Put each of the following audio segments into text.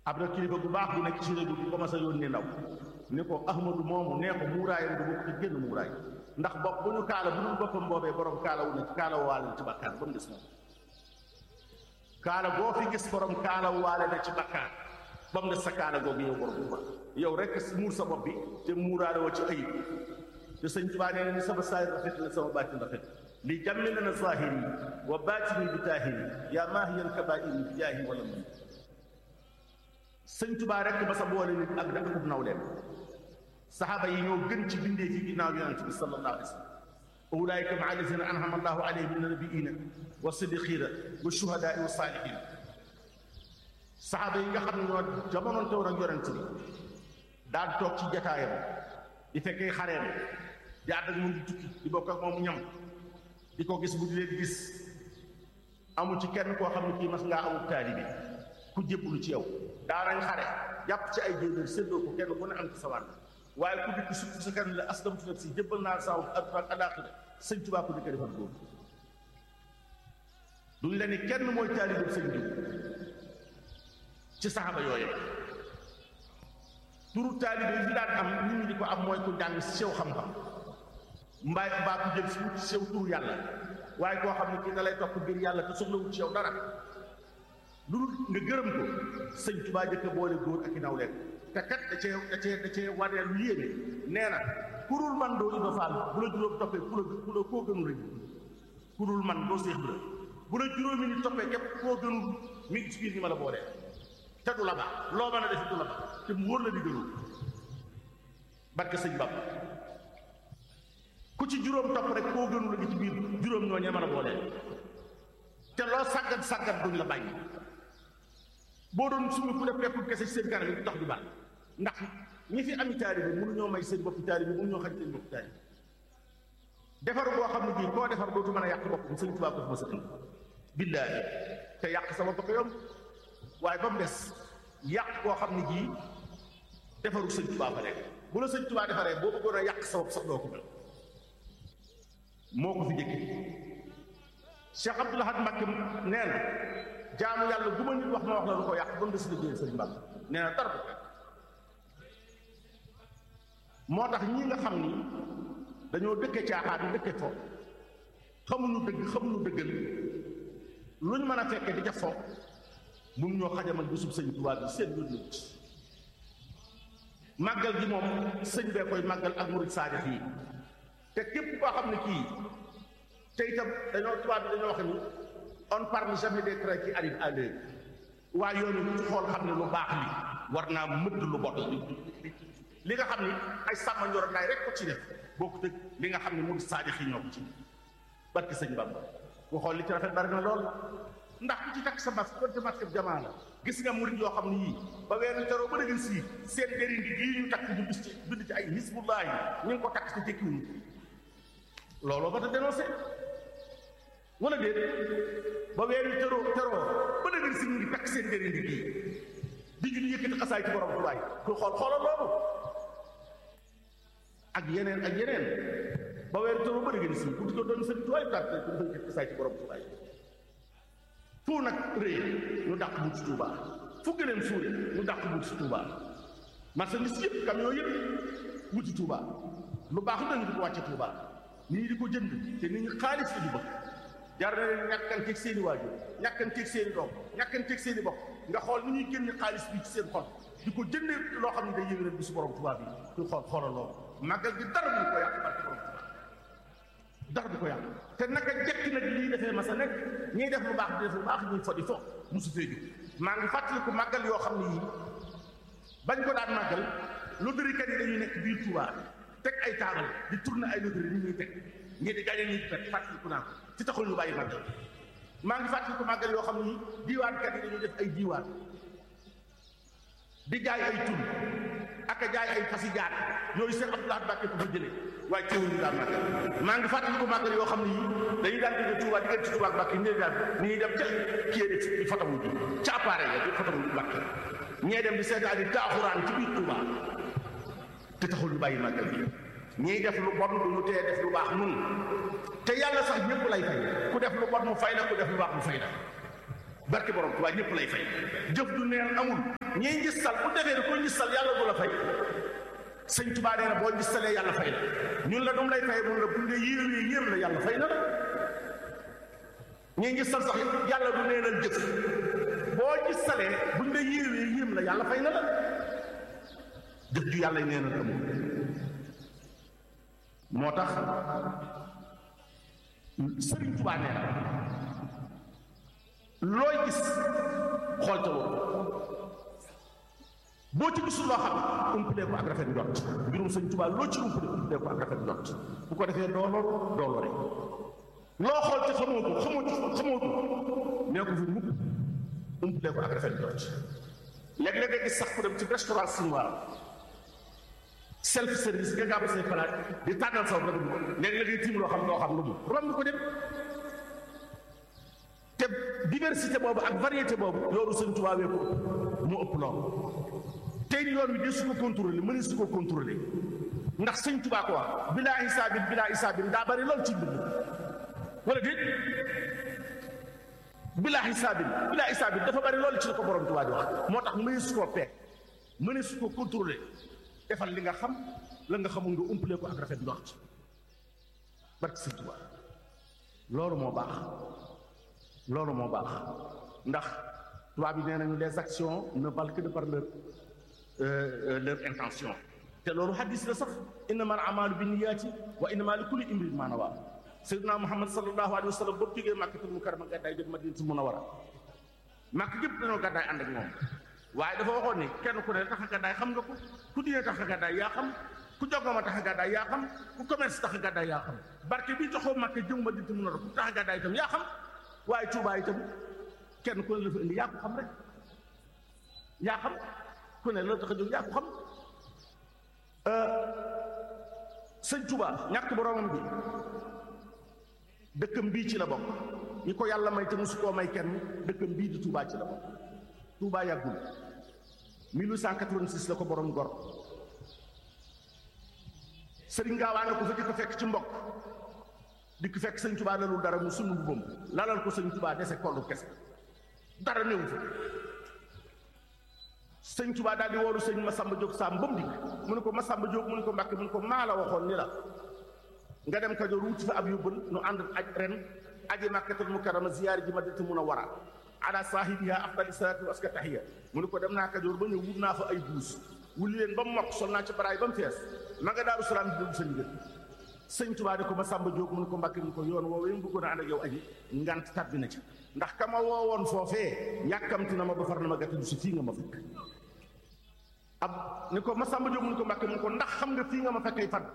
ab na kilifa bu baax bu nekk ci réew bi commencé yónnee ndaw ni ko ahmadu moomu nee ko muuraayam du bokk ci génn muuraay ndax bopp bu ñu kaala bu dul boppam boobee borom kaala wu ne ci kaala waale ci bakkaar ba mu des moom kaala boo fi gis borom kaala waale na ci bakkaar ba mu des sa kaala googu yow borom bu yow rek muur sa bopp bi te muuraale woo ci ayib te sëñ Tuubaa nee na ni sama saayir rafet na sama baatin rafet li jàmmi na na zahiri wa baatini bi taahiri yaa maahiyan kabaa'iri bi jaahi wala man sëñ Tuubaa rek ba sa boole nit ak dëkk bu nawleem saxaaba yi ñoo gën ci bindee ci ginnaaw yonent bi sallallahu alayhi wa sallam ulaayika maa allazina an'ama allahu alayhim min nabiyina wa siddiqina wa shuhadaai wa saalihin saxaaba yi nga xam ne ñoo jamonoon tewoon ak yonent bi daan toog ci jataayam di fekkee xareem di ànd ak moom di tukki di bokk ak moom ñam di ko gis bu di leen gis amul ci kenn koo xam ne kii mas ngaa amul taalibi ku jébbalu ci yow daanañ xare jàpp ci ay jéebéer séddoo ko kenn ku ne am ci sa wàll waaye ku dikk su sa kan la aslamtu nafsi jébbal naa saaw adduna ak alaaxira sëñ Tuubaa ko dikk defal góor duñ la ni kenn mooy taalibi sëñ diw ci saxaba yooyu turu taalibe yi fi daan am nit ñi di ko am mooy ku jàng sew xam-xam mbaay mbaa ku jël si wut sew turu yàlla waaye koo xam ne kii da lay topp ngir yàlla te soxlawut ci yow dara lu dul nga gërëm ko sëñ Tuubaa jëkk boole góor ak i naw leen te kat da cee da cee da cee wane lu yéene nee na kurul man doo Ibra Faal bu la juróom toppee ku la ku la koo gënul rek kurul man doo Seex Ibra bu la juróomi ni toppee képp koo gënul mi ngi ci biir ñi ma la boolee te du la baax loo mën a def du la baax te mu wóor la di gënul barke sëñ Bamba ku ci juróom topp rek koo gënul la gi ci biir juróom ñoo ñee mën a boolee te loo sàggat sàggat duñ la bàyyi boo doon suñu ku def pepp kese ci seen kanam yi tax du baax ndax ñi fi ami taalibe mënu ñoo may seen boppi taalibe mënu ñoo xañ seen boppi taalibe defar boo xam ne bii koo defar dootu mën a yàq bopp sëñ Tuubaa ko fi ma sa indi billaahi te yàq sama bopp yomb waaye ba mu des yàq koo xam ne jii defaru sëñ Tuubaa fa nekk bu la sëñ Tuubaa defaree boo bëggoon a yàq sa bopp sax doo ko mel moo ko fi jëkki Cheikh Abdoul Ahad Mbacké nee na jaamu yàlla bu ma nit wax ma wax la lu ko yàq ba mu des liggéey sëñ Bamba nee na dara ko moo tax ñi nga xam ni dañoo dëkke caaxaan dëkke fo xamuñu dëgg xamuñu dëggal luñ mën a fekke di ca fo mun ñoo xajamal bisub sëñ Tuubaa bi seen yoon nit màggal gi moom sëñ bee koy màggal ak murid saadix yi te képp koo xam ne kii te itam dañoo tubaab bi dañoo wax ni on parle jamais des traits qui arrivent à l'heure waaye yoon yi xool xam ne lu baax li war naa mëdd lu bot li nga xam ni ay sàmm njoro naay rek ko ci def bokkut ak li nga xam ne murid saadix yi ñoo ko ci barki sëñ Bamba ku xool li ci rafet bari na lool ndax ku ci takk sa masque konte masque jamaa la gis nga murid yoo xam ne yii ba weeru teroo ba dëgg sii seen dérindi gii ñu takk ñu bis ci bind ci ay hisbullahi ñu ngi ko takk te tekkiwuñu looloo ba ta dénoncé wala déet ba weeru teroo teroo ba dëgg si ñu ngi takk seen dérindi gii di ñu yëkkati xasaay ci borom tubaay ku xool xoolal loolu ak yeneen ak yeneen ba weeru teroo ba dëgg si ku ko doon seen tubaay takk ku yëkkati xasaay ci borom tubaay fu nag rëy ñu dàq bu ci Touba fu gëneen suure ñu dàq bu ci Touba marchandise yëpp camion yëpp wuti Touba lu baax lu dañu di ko wàcce Touba nit ñi di ko jënd te nit ñi xaalis la ñu bëgg jar na leen ñàkkanteeg seen i waajur ñàkkanteeg seen i doom ñàkkanteeg seen i bokk nga xool ni ñuy génne xaalis bi ci seen xol di ko jëndee loo xam ne day yëngal bi su borom Touba bi ñu xool xoolal loolu màggal gi dara du ko yàq barke borom Touba dara du ko yàq te naka jekk nag lii defee ma sa nekk ñiy def lu baax di def lu baax ñuy fo di fo mosu fee jóg maa ngi fàttaliku màggal yoo xam ne yii bañ ko daan màggal loterikat yi dañuy nekk biir Touba teg ay taabal di tourner ay loterie ni ñuy teg ñii di gaañe ñuy pet fàttaliku naa ko ci taxul ñu bàyyi màggal maa ngi fàttaliku màggal yoo xam ne yii diiwaankat yi dañuy def ay diiwaan di jaay ay tur ak a jaay ay fasi jaar yooyu seen Abdoulaye Mbacke ko fa jëlee waaye teewul ñu daan màggal maa ngi fàttali ko màggal yoo xam ne yii dañuy daan jóge Touba di ci Touba ak Mbacke ñii daan ni ñuy dem ca kii de di fotawu ji ca appareil ya di fotawu ji Mbacke ñee dem di seetaan di taaxuraan ci biir Touba te taxul ñu bàyyi màggal bi ñii def lu bon du ñu tee def lu baax nun te yàlla sax ñëpp lay fay ku def lu bon mu fay la ku def lu baax mu fay la barke borom Tuubaa ñëpp lay fay jëf du neen amul ñiy ngistal bu defee ne ko ngistal yàlla du la fay sëñ Tuubaa nee na boo ngistalee yàlla fay la ñun la dum lay fay mun la bu nga yéemee yéem la yàlla fay na la ñiy ngistal sax yàlla du neenal jëf boo ngistalee buñ la yéemee yéem la yàlla fay na la jëf ju yàlla neenal amul moo tax sëriñ Tuubaa nee na looy gis xool ca woon boo ci gisul loo xam umpalee ko ak rafet njort mbirum sëñ Tuubaa loo ci umpalee umpalee ko ak rafet njort bu ko defee doo lor doo lore loo xool te xamoo ko xamoo ci xamoo ko nee ko fi mukk umpalee ko ak rafet njort léeg-léeg nga gis sax ku dem ci restaurant chinois self service nga gàbb say palaat di tàggal saw rek léeg-léeg ngay tiim loo xam loo xam lu mu romb ko dem te diversité boobu ak variété boobu yoonu sëñ Tuubaa wee ko ëpp mu ëpp loolu tey yoon wi de su ko contrôler mëne su ko contrôler ndax sëñ Tuubaa ko wax bilaa hisaabin bilaa hisaabin daa bari lool ci mbind wala déet bilaa hisaabin bilaa hisaabin dafa bari lool ci la ko borom Tuubaa di wax moo tax mëne su koo peeg mëne su ko contrôler defal li nga xam la nga xamul nga umpalee ko ak rafet njort barke sëñ Tuubaa loolu moo baax loolu moo baax ndax tubaab yi nee nañu les actions ne valent que de par leur leur intention te loolu hadis la sax innama al amalu bi niyaati wa innama li kulli imrin ma nawa sayyidina muhammad sallallahu alayhi wa sallam boobu jógee màkkatul mukarrama gàddaay jëm madinatul munawwara màkk gépp dañoo gàddaay ànd ak moom waaye dafa waxoon ni kenn ku ne tax a gàddaay xam nga ko ku diine tax a gàddaay yaa xam ku jogoma tax a gàddaay yaa xam ku commerce tax a gàddaay yaa xam barke bi joxoo màkk jëm madinatul munawwara ku tax a gàddaay itam yaa xam waaye Tuubaa itam kenn ku ne la fa indi yaa ko xam rek yaa xam ku ne la tax a jóg yaa ko xam sëñ Tuubaa ñàkk boromam bi dëkkam bii ci la bokk ñi ko yàlla may te musu koo may kenn dëkkam bii di Tuubaa ci la bokk Tuubaa yàggul 1886 la ko borom gor sëriñ Gaawaan ko fa di ko fekk ci mbokk di ko fekk sëñ Tuubaa lalul dara mu sunu bubam lalal ko sëñ Tuubaa dese kollu kese dara néew fa sëñ Tuubaa daal di woolu sëñ Masamba Jóob Saam ba mu dikk mu ne ko Masamba Jóob mu ne ko Mbàkke mu ne ko maa la waxoon ni la nga dem Kajoor wuti fa ab yóbbal nu ànd aj ren aji Makkatul Mukarrama ziyaari ji Madinatu Munawwara ala saahibiha afdali salaatu wa aska tahiya mu ne ko dem naa Kajoor ba ñëw wut naa fa ay buus wuli leen ba mu mokk sol naa ci baraay ba mu fees ma nga Daaru Salaam di déglu sa ndigal sëñ Tuubaa de ko Masamba Jóob mu ne ko Mbàkke mu ko yoon woowee mu bëggoon a ànd ak yow aji ngant tàbbi na ci ndax ka ma woowoon foofee yàkkamti na ma ba far na ma gàttalu si fii nga ma fekk ab ni ko Masamba Jóob mu ne ko Mbàkke mu ko ndax xam nga fii nga ma fekkay fan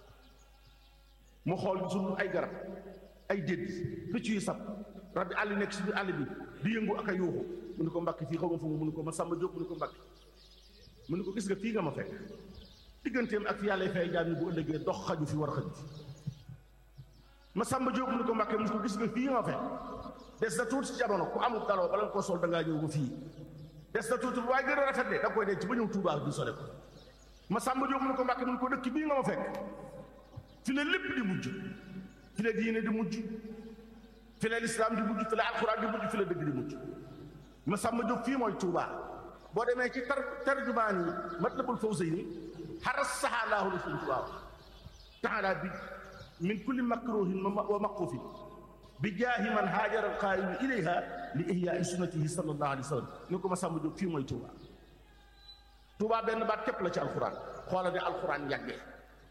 mu xool gisul ay garab ay dédd picc yu sab rab bi àll nekk si biir àll bi di yëngu ak a yuuxu mu ne ko Mbàkke fii xaw ma fu mu ne ko Masamba Jóob mu ne ko Mbàkke mu ne ko gis nga fii nga ma fekk digganteem ak fi yàlla fay jaam ñi bu ëllëgee dox xaju fi war a xaju fi Masamba Jóob mu ne ko Mbàkke mu ne ko gis nga fii nga ma fekk des na tuuti ci jamono ku amul daloo bala nga koo sol da ngaa ñëw ba fii des na tuuti waaye gën a rafet de da nga koy denc ba ñëw Tuubaa bi sole ko Masamba Jóob mu ne ko Mbàkke mu ne ko dëkk bii nga ma fekk fi la lépp di mujj fi la diine di mujj fi la lislaam di mujj fi la alxuraan di mujj fi la dëgg di mujj Masamba Jóob fii mooy Tuubaa boo demee ci tar tarjumaan yi Matlabul Fawzayni xaras saxaalaahu la suñ Tuubaa taala bi min kulli makruhin wa maqufin bi jaahi man haajara alqaayimu ilayha li ihyaai sunnatihi sallallahu alayhi wa sallam ni ko Masamba Jóob fii mooy Tuubaa Tuubaa benn baat képp la ci alxuraan xoola ne alxuraan yàggee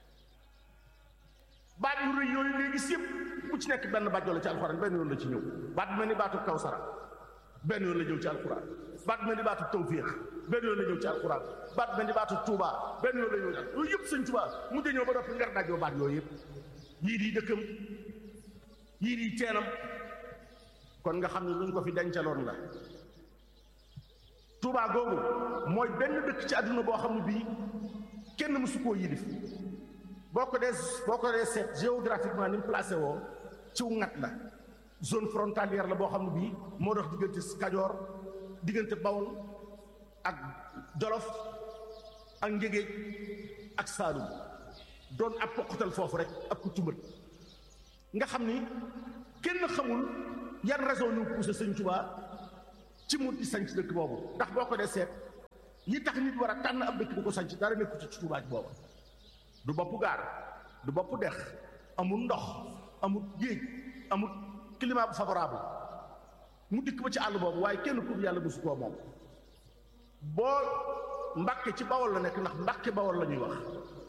baat yu rëy yooyu ngay gis yëpp bu ci nekk benn baat la ci alxuraan benn yoon la ci ñëw baat mel ni baatu kawsara benn yoon la ñëw ci alxuraan baat mel ni baatu tawfiix benn yoon la ñëw ci alxuraan baat mel ni baatu tuubaa benn yoon la ñëw ci yooyu yëpp sëñ tuubaa mu ñëw ba doppi ngar dajoo baat yooyu yëpp yii di dëkkam yii di teenam kon nga xam ne luñ ko fi dencaloon la tuubaa googu mooy benn dëkk ci àdduna boo xam ne bii kenn mësu koo yilif boo ko dee boo ko dee seet géographiquement ni mu placé woo ciw ngat la zone frontalière la boo xam ne bii moo dox diggante Kajoor diggante Bawol ak Jolof ak Njégéej ak Saalum doon ab poqatal foofu rek ak ku tumbat nga xam ni kenn xamul yan raison ñu poussé Sëñ Tuubaa ci mu di sanc dëkk boobu ndax boo ko dee seet li tax nit war a tànn ab dëkk di ko sanc dara nekku ci Tuubaa ci booba du bopp gaar du bopp dex amul ndox amul géej amul climat bu favorable mu dikk ba ci àll boobu waaye kenn ku yàlla mosu koo moom boo mbàkke ci bawol la nekk ndax mbàkke bawol la ñuy wax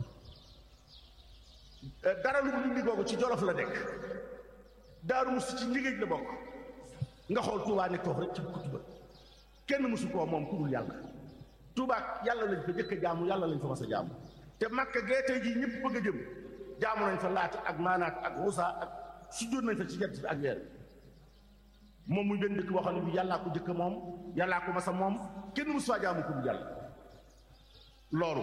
dara lu mu indi googu ci jolof la nekk daaru musu ci liggéey la bokk nga xool Tuubaa ne toog rek ci kutuba kenn mosu koo moom ku dul yàlla Tuubaa yàlla lañ fa jëkk a jaamu yàlla lañ fa mas a jaamu te makka gee tey jii ñëpp bëgg a jëm jaamu nañ fa laata ak maanaat ak rusa ak sujjóot nañ fa ci jant bi ak weer moom muy benn dëkk boo xam ne bi yàllaa ko jëkk moom yàllaa ko masa moom kenn mosu faa jaamu ku dul yàlla loolu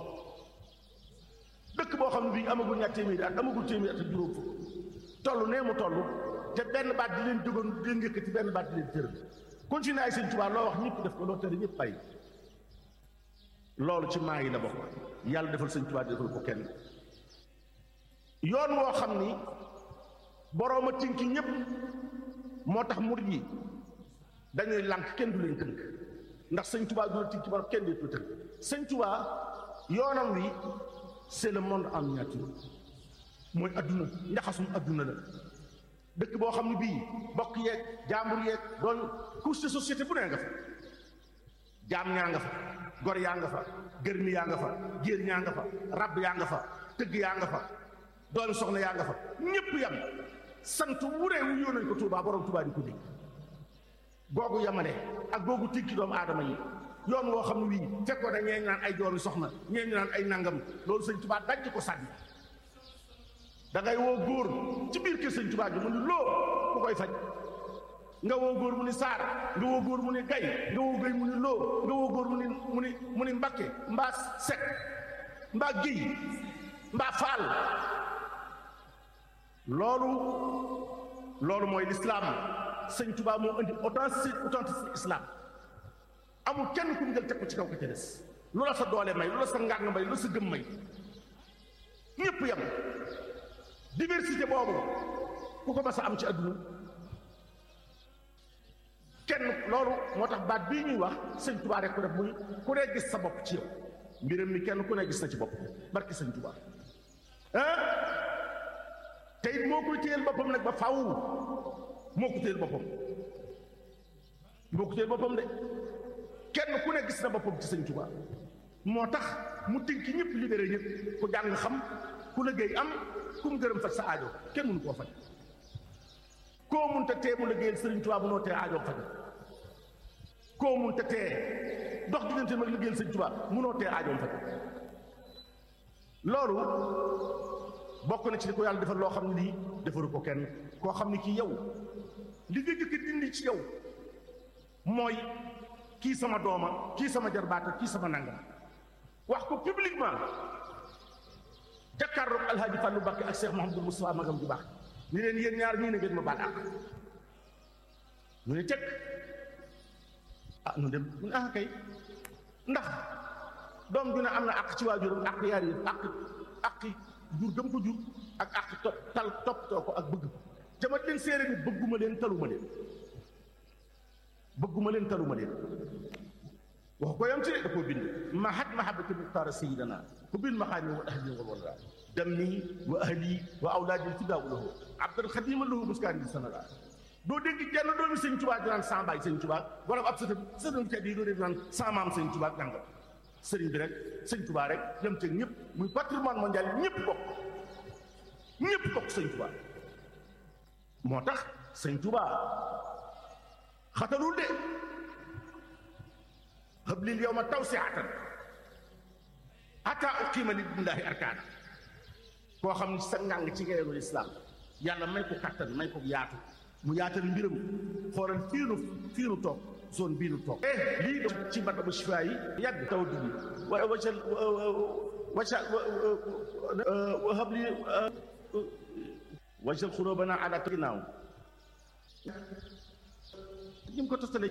dëkk boo xam ne bii amagul ñaar téeméeri at amagul téeméeri at ak juróom fukk toll nee mu toll te benn baat di leen jógoon di leen yëkkati benn baat di leen tëral continué ay sëñ Tuubaa loo wax ñëpp def ko loo tëri ñëpp bàyyi loolu ci maa yi la bokk yàlla defal sëñ Tuubaa defal ko kenn yoon woo xam ni borooma tinki ñëpp moo tax murid yi dañuy lànk kenn du leen tënk ndax sëñ Tuubaa du la tinki borom kenn du tënk sëñ Tuubaa yoonam wi c'est le monde en miniature mooy adduna njaxasum adduna la dëkk boo xam ne bii bokk yeeg jaambur yeeg doon couche de société bu nee nga fa jaam ñaa nga fa gor yaa nga fa gërmi yaa nga fa géer ñaa nga fa rab yaa nga fa tëgg yaa nga fa doomi soxna yaa nga fa ñépp yam sant wuree wu yoo nañ ko Tuubaa borom Tuubaa di ko dégg googu yamale ak googu tikki doomu aadama yi yoon woo xam ne wii fekkoon na ñee ñu naan ay doomi soxna ñee ñu naan ay nangam loolu sëñ Tuubaa daj ko sànni da ngay woo góor ci biir kër sëñ Tuubaa gi mu ni loo ku koy faj nga woo góor mu ni saar nga woo góor mu ni gay nga woo gay mu ni loo nga woo góor mu ni mu ni mu ni mbakke mbaa sek mbaa géy mbaa faal loolu loolu mooy lislaam sëñ Tuubaa moo indi authenticité authenticité islam amul kenn ku mu jël teg ko ci kaw ko ca des lu la sa doole may lu la sa ngàng may lu la sa gëm may ñépp yam diversité boobu ku ko mas a am ci àdduna kenn loolu moo tax baat bii ñuy wax sëñ Tuubaa rek ko def muy ku ne gis sa bopp ci yow mbiram mi kenn ku ne gis na ci bopp barki sëñ Tuubaa ah te it moo koy téyel boppam nag ba faw moo ko téyel boppam moo ko téyel boppam de kenn ku ne gis na boppam ci sëñ Tuubaa moo tax mu tinki ñëpp libéré ñëpp ku jàng xam ku liggéey am ku mu gërëm faj sa aajo kenn mënu koo faj koo mun te tee mu liggéeyal sëriñ Tuubaa bu noo tee aajo faj koo mun te tee dox diggante mag liggéeyal sëriñ Tuubaa munoo tee aajoom faj loolu bokk na ci li ko yàlla defal loo xam ne lii defaru ko kenn koo xam ne kii yow li nga jëkk dindi ci yow mooy kii sama dooma kii sama jarbaata kii sama nangam wax ko publiquement jàkkaarloog alhaaji Fàllu Mbàkke ak Cheikh Mouhamadou Moustapha magam ju baax ni leen yéen ñaar ñii na ngeen ma baal àq ñu ne teg ah nu dem ñu ne ah kay ndax doom ju ne am na àq ci waajuram àq yaar yi àq àq jur gëm ko jur ak àq topp tal toppatoo ko ak bëgg ko jamat leen séeré ni bëgguma leen taluma leen bëgguma leen taluma leen wax ko yam ci de da koo bind mahat mahabati muxtaara sayidana ku bil maxaani wa ahli wal walda dammi wa ahli wa awlaadi fidaaw lahu abdal xadima lahu muskaan di sanada doo dégg jenn doomi sëñ Tuubaa di naan sa baay sëñ Tuubaa wala ab sëtam sëtam kat yi doo dégg naan sa maam sëñ Tuubaa jàngal sëriñ bi rek sëñ Tuubaa rek dem teg ñëpp muy patrimoine mondial ñëpp bokk ñëpp bokk sëñ Tuubaa moo tax sëñ Tuubaa xatalul de hablil yawma tawsiatan ata uqima lillahi arkaana koo xam ne sa ngàng ci ngeerul islaam yàlla may ko kattan may ko yaatu mu yaatal mbiram xoolal fii nu fii nu toog zone bii nu toog eh lii do ci matabu shifaa yi yàgg taw dugg wa wacal wacal wa habli wacal xurobana ala ginnaaw ñim ko tostale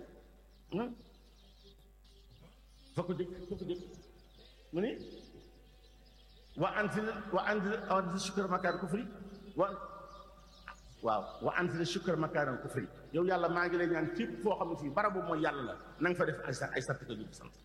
fa ko jëkk fa ko jëkk mu ni wa anzil wa anzil wa anzil shukra makaan kufri wa waaw wa anzil shukra makaaral kufri yow yàlla maa ngi lay ñaan fépp foo xam ne fii barabu mooy yàlla la na nga fa def ay sa ay sartika ñu sant